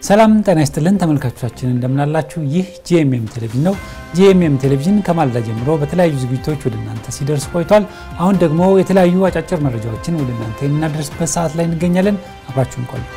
ሰላም ጤና ይስጥልን ተመልካቾቻችን እንደምናላችሁ። ይህ ጂኤምኤም ቴሌቪዥን ነው። ጂኤምኤም ቴሌቪዥን ከማለዳ ጀምሮ በተለያዩ ዝግጅቶች ወደ እናንተ ሲደርስ ቆይቷል። አሁን ደግሞ የተለያዩ አጫጭር መረጃዎችን ወደ እናንተ የምናደርስበት ሰዓት ላይ እንገኛለን። አብራችሁን ቆዩ።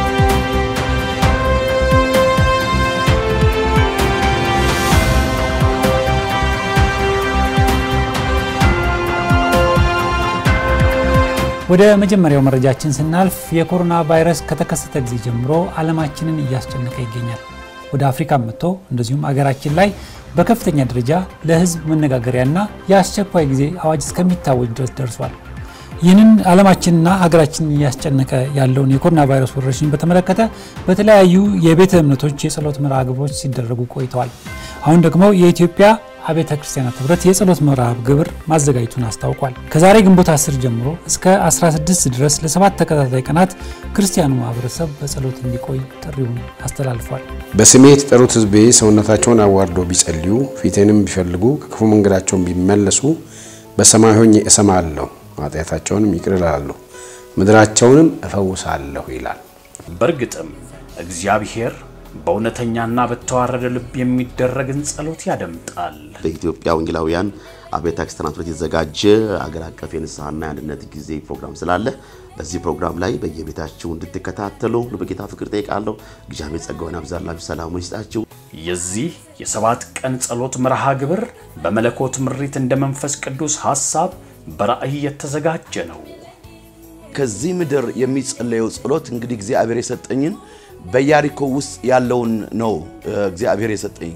ወደ መጀመሪያው መረጃችን ስናልፍ የኮሮና ቫይረስ ከተከሰተ ጊዜ ጀምሮ ዓለማችንን እያስጨነቀ ይገኛል። ወደ አፍሪካ መጥቶ እንደዚሁም አገራችን ላይ በከፍተኛ ደረጃ ለሕዝብ መነጋገሪያና የአስቸኳይ ጊዜ አዋጅ እስከሚታወጅ ድረስ ደርሷል። ይህንን ዓለማችንና ሀገራችንን እያስጨነቀ ያለውን የኮሮና ቫይረስ ወረርሽኝ በተመለከተ በተለያዩ የቤተ እምነቶች የጸሎት መርሃ ግብሮች ሲደረጉ ቆይተዋል። አሁን ደግሞ የኢትዮጵያ አብያተ ክርስቲያናት ህብረት የጸሎት መርሃ ግብር ማዘጋጀቱን አስታውቋል። ከዛሬ ግንቦት 10 ጀምሮ እስከ 16 ድረስ ለሰባት ተከታታይ ቀናት ክርስቲያኑ ማህበረሰብ በጸሎት እንዲቆይ ጥሪውን አስተላልፏል። በስሜ የተጠሩት ሕዝቤ ሰውነታቸውን አዋርደው ቢጸልዩ ፊቴንም ቢፈልጉ ከክፉ መንገዳቸውን ቢመለሱ በሰማይ ሆኜ እሰማለሁ፣ ኃጢአታቸውንም ይቅር እላለሁ፣ ምድራቸውንም እፈውሳለሁ ይላል። በእርግጥም እግዚአብሔር በእውነተኛና በተዋረደ ልብ የሚደረግን ጸሎት ያደምጣል። በኢትዮጵያ ወንጌላውያን አብያተ ክርስቲያናት ህብረት የተዘጋጀ አገር አቀፍ የንስሐና የአንድነት ጊዜ ፕሮግራም ስላለ በዚህ ፕሮግራም ላይ በየቤታችሁ እንድትከታተሉ በጌታ ፍቅር ጠይቃለሁ። እግዚአብሔር ጸጋውን ያብዛላችሁ፣ ሰላሙን ይስጣችሁ። የዚህ የሰባት ቀን ጸሎት መርሃ ግብር በመለኮት ምሪት እንደ መንፈስ ቅዱስ ሐሳብ በራእይ የተዘጋጀ ነው። ከዚህ ምድር የሚጸለየው ጸሎት እንግዲህ እግዚአብሔር የሰጠኝን በኢያሪኮ ውስጥ ያለውን ነው እግዚአብሔር የሰጠኝ።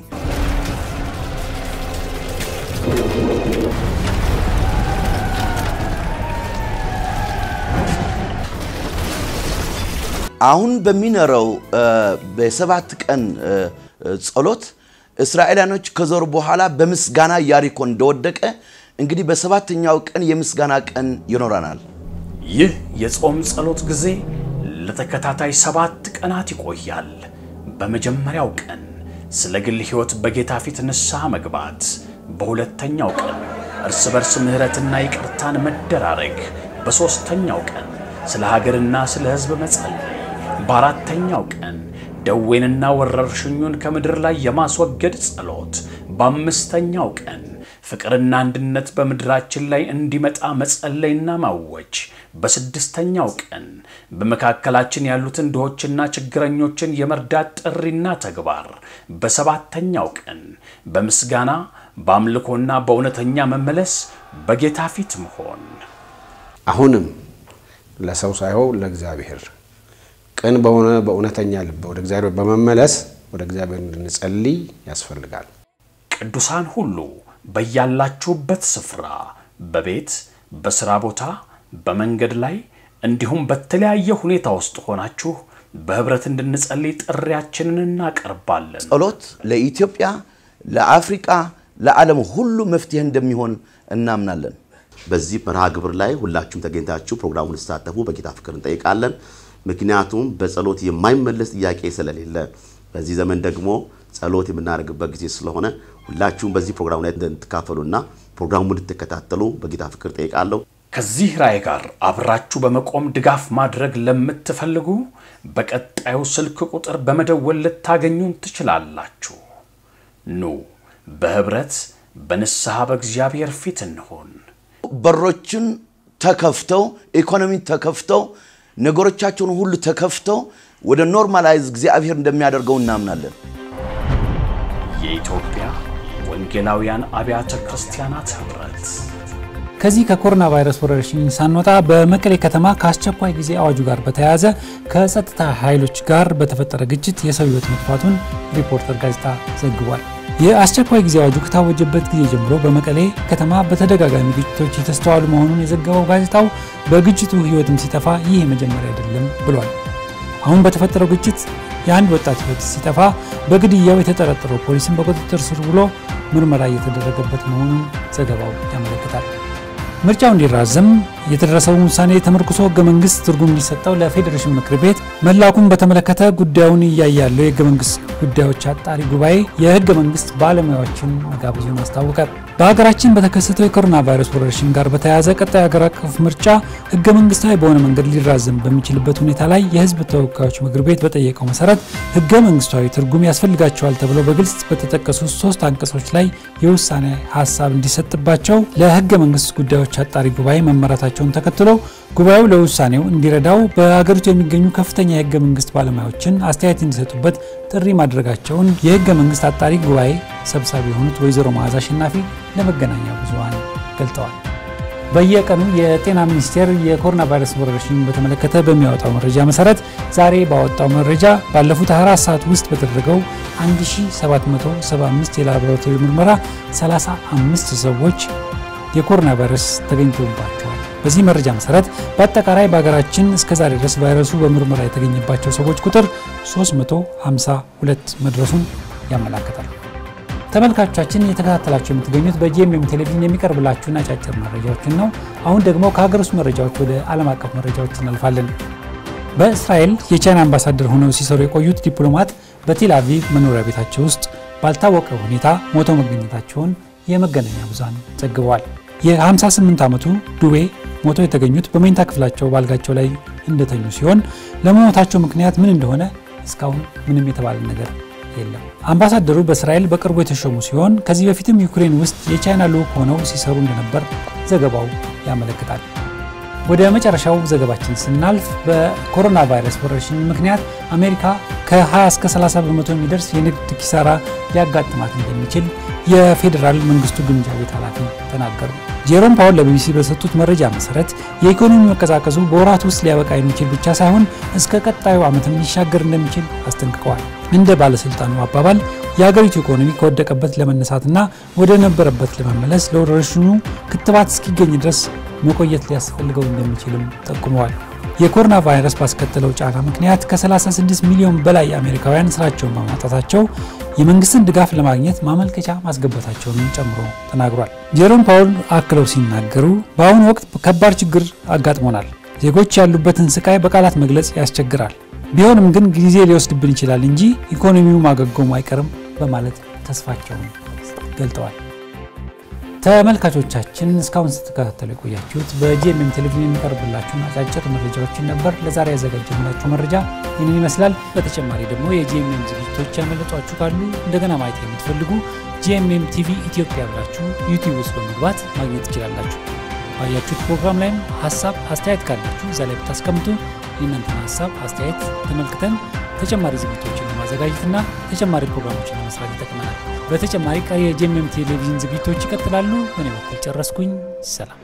አሁን በሚኖረው በሰባት ቀን ጸሎት እስራኤላኖች ከዞሩ በኋላ በምስጋና ኢያሪኮ እንደወደቀ እንግዲህ በሰባተኛው ቀን የምስጋና ቀን ይኖረናል። ይህ የጾም ጸሎት ጊዜ ለተከታታይ ሰባት ቀናት ይቆያል። በመጀመሪያው ቀን ስለ ግል ሕይወት በጌታ ፊት ንስሐ መግባት፣ በሁለተኛው ቀን እርስ በርስ ምሕረትና ይቅርታን መደራረግ፣ በሦስተኛው ቀን ስለ ሀገርና ስለ ሕዝብ መጸለይ፣ በአራተኛው ቀን ደዌንና ወረርሽኙን ከምድር ላይ የማስወገድ ጸሎት፣ በአምስተኛው ቀን ፍቅርና አንድነት በምድራችን ላይ እንዲመጣ መጸለይና ማወጅ፣ በስድስተኛው ቀን በመካከላችን ያሉትን ድሆችና ችግረኞችን የመርዳት ጥሪና ተግባር፣ በሰባተኛው ቀን በምስጋና በአምልኮና በእውነተኛ መመለስ በጌታ ፊት መሆን። አሁንም ለሰው ሳይሆን ለእግዚአብሔር ቅን በሆነ በእውነተኛ ልብ ወደ እግዚአብሔር በመመለስ ወደ እግዚአብሔር እንድንጸልይ ያስፈልጋል። ቅዱሳን ሁሉ በያላችሁበት ስፍራ በቤት፣ በሥራ ቦታ፣ በመንገድ ላይ እንዲሁም በተለያየ ሁኔታ ውስጥ ሆናችሁ በኅብረት እንድንጸልይ ጥሪያችንን እናቀርባለን። ጸሎት ለኢትዮጵያ፣ ለአፍሪቃ፣ ለዓለም ሁሉ መፍትሄ እንደሚሆን እናምናለን። በዚህ መርሃ ግብር ላይ ሁላችሁም ተገኝታችሁ ፕሮግራሙን ልትሳተፉ በጌታ ፍቅር እንጠይቃለን። ምክንያቱም በጸሎት የማይመለስ ጥያቄ ስለሌለ በዚህ ዘመን ደግሞ ጸሎት የምናደርግበት ጊዜ ስለሆነ ሁላችሁም በዚህ ፕሮግራም ላይ እንድትካፈሉና ፕሮግራሙን እንድትከታተሉ በጌታ ፍቅር ጠይቃለሁ። ከዚህ ራዕይ ጋር አብራችሁ በመቆም ድጋፍ ማድረግ ለምትፈልጉ በቀጣዩ ስልክ ቁጥር በመደወል ልታገኙን ትችላላችሁ። ኑ በኅብረት በንስሐ በእግዚአብሔር ፊት እንሆን። በሮችን ተከፍተው ኢኮኖሚ ተከፍተው ነገሮቻቸውን ሁሉ ተከፍተው ወደ ኖርማላይዝ እግዚአብሔር እንደሚያደርገው እናምናለን። የኢትዮጵያ ወንጌላውያን አብያተ ክርስቲያናት ኅብረት ከዚህ ከኮሮና ቫይረስ ወረርሽኝ ሳንወጣ በመቀሌ ከተማ ከአስቸኳይ ጊዜ አዋጁ ጋር በተያያዘ ከጸጥታ ኃይሎች ጋር በተፈጠረ ግጭት የሰው ሕይወት መጥፋቱን ሪፖርተር ጋዜጣ ዘግቧል። የአስቸኳይ ጊዜ አዋጁ ከታወጀበት ጊዜ ጀምሮ በመቀሌ ከተማ በተደጋጋሚ ግጭቶች የተስተዋሉ መሆኑን የዘገበው ጋዜጣው በግጭቱ ሕይወትም ሲጠፋ ይህ የመጀመሪያ አይደለም ብሏል። አሁን በተፈጠረው ግጭት የአንድ ወጣት ሕይወት ሲጠፋ በግድያው የተጠረጠረው ፖሊስን በቁጥጥር ስር ውሎ ምርመራ እየተደረገበት መሆኑን ዘገባው ያመለክታል። ምርጫው እንዲራዘም የተደረሰውን ውሳኔ ተመርኩሶ ህገ መንግስት ትርጉም እንዲሰጠው ለፌዴሬሽን ምክር ቤት መላኩን በተመለከተ ጉዳዩን እያየ ያለው የህገ መንግስት ጉዳዮች አጣሪ ጉባኤ የህገ መንግስት ባለሙያዎችን መጋበዙን አስታወቀ። በሀገራችን በተከሰተው የኮሮና ቫይረስ ወረርሽኝ ጋር በተያያዘ ቀጣይ ሀገር አቀፍ ምርጫ ህገ መንግስታዊ በሆነ መንገድ ሊራዘም በሚችልበት ሁኔታ ላይ የህዝብ ተወካዮች ምክር ቤት በጠየቀው መሰረት ህገ መንግስታዊ ትርጉም ያስፈልጋቸዋል ተብለው በግልጽ በተጠቀሱ ሶስት አንቀጾች ላይ የውሳኔ ሀሳብ እንዲሰጥባቸው ለህገ መንግስት ጉዳዮች አጣሪ ጉባኤ መመራታቸውን ተከትሎ ጉባኤው ለውሳኔው እንዲረዳው በሀገሪቱ የሚገኙ ከፍተኛ የህገ መንግስት ባለሙያዎችን አስተያየት እንዲሰጡበት ጥሪ ማድረጋቸውን የህገ መንግስት አጣሪ ጉባኤ ሰብሳቢ የሆኑት ወይዘሮ መዓዛ አሸናፊ ለመገናኛ ብዙኃን ገልጠዋል። በየቀኑ የጤና ሚኒስቴር የኮሮና ቫይረስ ወረርሽኝ በተመለከተ በሚያወጣው መረጃ መሰረት ዛሬ ባወጣው መረጃ ባለፉት 24 ሰዓት ውስጥ በተደረገው 1775 የላቦራቶሪ ምርመራ 35 ሰዎች የኮሮና ቫይረስ ተገኝቶባቸዋል። በዚህ መረጃ መሰረት በአጠቃላይ በሀገራችን እስከዛሬ ድረስ ቫይረሱ በምርመራ የተገኘባቸው ሰዎች ቁጥር 352 መድረሱን ያመላክታል። ተመልካቾቻችን እየተከታተላችሁ የምትገኙት በጂኤምኤም ቴሌቪዥን የሚቀርብላችሁን አጫጭር መረጃዎችን ነው። አሁን ደግሞ ከሀገር ውስጥ መረጃዎች ወደ ዓለም አቀፍ መረጃዎች እናልፋለን። በእስራኤል የቻይና አምባሳደር ሆነው ሲሰሩ የቆዩት ዲፕሎማት በቴል አቪቭ መኖሪያ ቤታቸው ውስጥ ባልታወቀ ሁኔታ ሞተው መገኘታቸውን የመገናኛ ብዙሃን ዘግበዋል። የ58 ዓመቱ ዱዌ ሞተው የተገኙት በመኝታ ክፍላቸው ባልጋቸው ላይ እንደተኙ ሲሆን ለመሞታቸው ምክንያት ምን እንደሆነ እስካሁን ምንም የተባለ ነገር የለም። አምባሳደሩ በእስራኤል በቅርቡ የተሾሙ ሲሆን ከዚህ በፊትም ዩክሬን ውስጥ የቻይና ልዑክ ሆነው ሲሰሩ እንደነበር ዘገባው ያመለክታል። ወደ መጨረሻው ዘገባችን ስናልፍ በኮሮና ቫይረስ ወረርሽኝ ምክንያት አሜሪካ ከ20 እስከ 30 በመቶ የሚደርስ የንግድ ኪሳራ ሊያጋጥማት እንደሚችል የፌዴራል መንግስቱ ግምጃ ቤት ኃላፊ ተናገሩ። ጄሮም ፓውል ለቢቢሲ በሰጡት መረጃ መሰረት የኢኮኖሚ መቀዛቀዙ በወራት ውስጥ ሊያበቃ የሚችል ብቻ ሳይሆን እስከ ቀጣዩ ዓመትም ሊሻገር እንደሚችል አስጠንቅቀዋል። እንደ ባለስልጣኑ አባባል የሀገሪቱ ኢኮኖሚ ከወደቀበት ለመነሳትና ወደ ነበረበት ለመመለስ ለወረርሽኙ ክትባት እስኪገኝ ድረስ መቆየት ሊያስፈልገው እንደሚችልም ጠቁመዋል። የኮሮና ቫይረስ ባስከተለው ጫና ምክንያት ከ36 ሚሊዮን በላይ አሜሪካውያን ስራቸውን በማጣታቸው የመንግስትን ድጋፍ ለማግኘት ማመልከቻ ማስገባታቸውንም ጨምሮ ተናግሯል። ጄሮም ፓውል አክለው ሲናገሩ በአሁኑ ወቅት ከባድ ችግር አጋጥሞናል። ዜጎች ያሉበትን ስቃይ በቃላት መግለጽ ያስቸግራል። ቢሆንም ግን ጊዜ ሊወስድብን ይችላል እንጂ ኢኮኖሚው ማገገሙ አይቀርም በማለት ተስፋቸውን ገልጠዋል። ተመልካቾቻችን እስካሁን ስትከታተሉ የቆያችሁት በጂኤምኤም ቴሌቪዥን የሚቀርብላችሁን አጫጭር መረጃዎችን ነበር። ለዛሬ ያዘጋጀንላችሁ መረጃ ይህንን ይመስላል። በተጨማሪ ደግሞ የጂኤምኤም ዝግጅቶች ያመለጧችሁ ካሉ እንደገና ማየት የምትፈልጉ ጂኤምኤም ቲቪ ኢትዮጵያ ብላችሁ ዩቲዩብ ውስጥ በመግባት ማግኘት ትችላላችሁ። ባያችሁት ፕሮግራም ላይም ሀሳብ አስተያየት ካላችሁ እዛ ላይ ብታስቀምጡ የእናንተን ሀሳብ አስተያየት ተመልክተን ተጨማሪ ዝግጅቶችን ለማዘጋጀትና ተጨማሪ ፕሮግራሞችን ለመስራት ይጠቅመናል። በተጨማሪ ቀሪ የጂኤምኤም ቴሌቪዥን ዝግጅቶች ይቀጥላሉ። በእኔ በኩል ጨረስኩኝ። ሰላም